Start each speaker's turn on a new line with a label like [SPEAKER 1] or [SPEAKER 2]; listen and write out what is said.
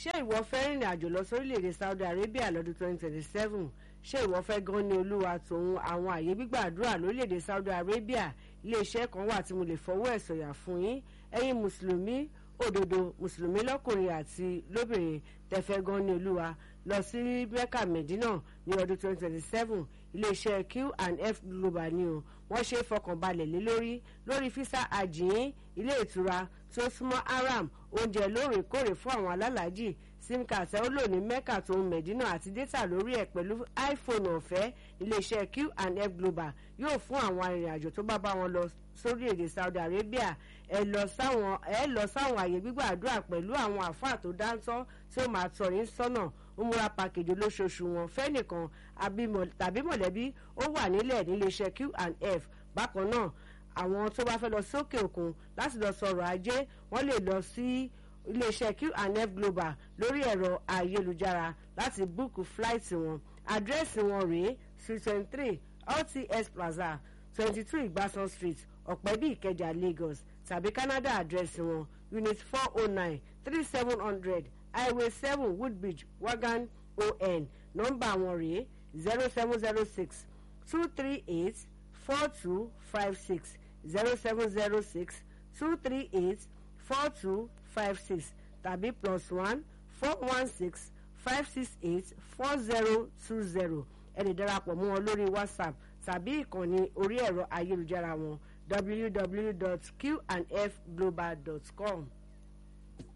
[SPEAKER 1] ṣé ìwọ fẹ́ rìnrìn àjò lọ sórílẹ̀‐èdè Saudi Arabia lọ́dún 2027 ṣé ìwọ fẹ́ gan ní olúwa tòun àwọn àyè gbígbàdúrà lórílẹ̀‐èdè Saudi Arabia iléeṣẹ́ kan wà tí mo lè fọwọ́ ẹ̀ sọ̀yà fún yín ẹ̀yin mùsùlùmí òdodo mùsùlùmí lọ́kùnrin àti lóbìnrin tẹ̀fẹ́ gan ní olúwa lọ sí Mecca Medina ní ọdún 2027 iléeṣẹ́ Q&F Global ni o wọ́n ṣe fọkànbalẹ̀ lé lórí lórí físà àjìyín ilé ìtura tó súnmọ́ haram oúnjẹ lóòrèkóòrè fún àwọn alálàájì sim card ẹ ó lò ní Mecca tó ń Medina àti data lórí ẹ̀ pẹ̀lú iPhone ọ̀fẹ́ iléeṣẹ́ Q&F Global yóò fún àwọn arìnrìn-àjò tó bá bá wọn lọ sórí èdè Saudi Arabia ẹ lọ sáwọn ẹ lọ sáwọn àyè gbígbàdúrà pẹ̀lú àwọn àfáà tó dáńtọ́ tí ó máa tọ́ yín sọ́nà ó múra pàkèjì olóṣooṣù wọn fẹ́nìkan tàbí mọ̀lẹ́bí ó wà nílẹ̀ níléeṣẹ́ Q&F bákan náà àwọn tó bá fẹ́ lọ sókè òkun láti lọ sọ̀rọ̀ ajé wọ́n lè lọ sí iléeṣẹ́ Q&F Global lórí ẹ̀rọ ayélujára láti búùkù fúláìtì wọn àdírẹ́sì wọn rèé street twenty three LTS Plaza twenty two Igbasan Street ọ̀pẹ́bí Ìkẹjà Lagos tàbí Canada àdírẹ́sì wọn unit four oh nine three seven hundred highway seven Woodbridge Wagan on nọ́mbà wọn rèé zero seven zero six two three eight four two five six zero seven zero six two three eight four two five six tàbí plus one four one six five six eight four zero two zero ẹ lè darapọ̀ mọ́ wọn lórí WhatsApp tàbí ìkànnì orí ẹ̀rọ ayélujára wọn www.qandfglobal.com.